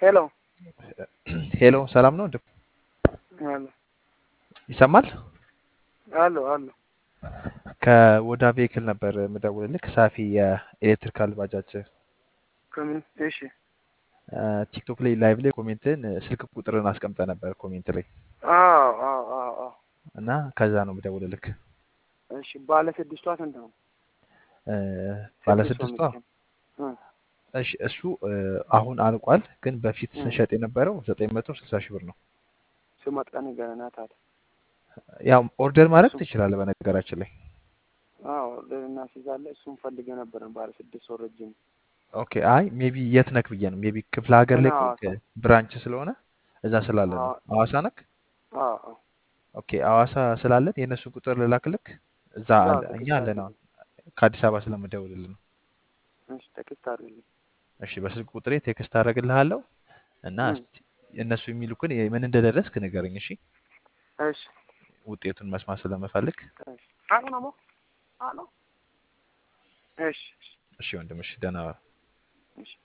ሄሎ ሄሎ ሰላም ነው? ወንድም አሎ ይሰማል? አሎ አሎ ከወዳ ቬክል ነበር የምደውልልህ። ሳፊ የኤሌክትሪካል ባጃጅ ከምን? እሺ ቲክቶክ ላይ ላይቭ ላይ ኮሜንትን ስልክ ቁጥርን አስቀምጠ ነበር ኮሜንት ላይ አዎ አዎ አዎ አዎ እና ከዛ ነው የምደውልልህ። እሺ ባለ ስድስቷ ስንት ነው? እ፣ ባለ ስድስት ሰው ስድስቷ መኪና እ፣ እሺ እሱ እ፣ አሁን አልቋል፣ ግን በፊት እ። ስንሸጥ የነበረው ዘጠኝ መቶ ስልሳ ሺህ ብር ነው። ስመጣ ንገረና ታዲያ። ያው ኦርደር ማድረግ እሱም ትችላለህ በነገራችን ላይ። አዎ ደህና ሲዛለ እሱን ፈልገ ነበረ ባለ ስድስት ሰው ረጅም ኦኬ አይ ሜቢ የት ነክ ብዬ ነው። ሜቢ ክፍለ ሀገር እኔ ላይ ሐዋሳ ከሆንክ ብራንች ስለሆነ እዛ ስላለ ነው። አዎ ሐዋሳ ነክ? አዎ አዎ ኦኬ ሐዋሳ ስላለን የእነሱ ቁጥር ልላክልክ። እዛ አዎ አለ እኛ ቴክስት አለን አሁን አድርግልኝ። ከአዲስ አበባ ስለምደውልልህ ነው። እሺ ቴክስት አድርግልኝ። እሺ በስልክ ቁጥሬ ቴክስት አደርግልሃለሁ እና እ፣ እስቲ እነሱ የሚሉክን ምን እንደደረስክ ንገረኝ። እሺ እሺ ውጤቱን መስማት ስለምፈልግ። እሺ አሎ ነሞ አሎ እሺ እሺ ወንድም፣ እሺ ደህና ዋል። እሺ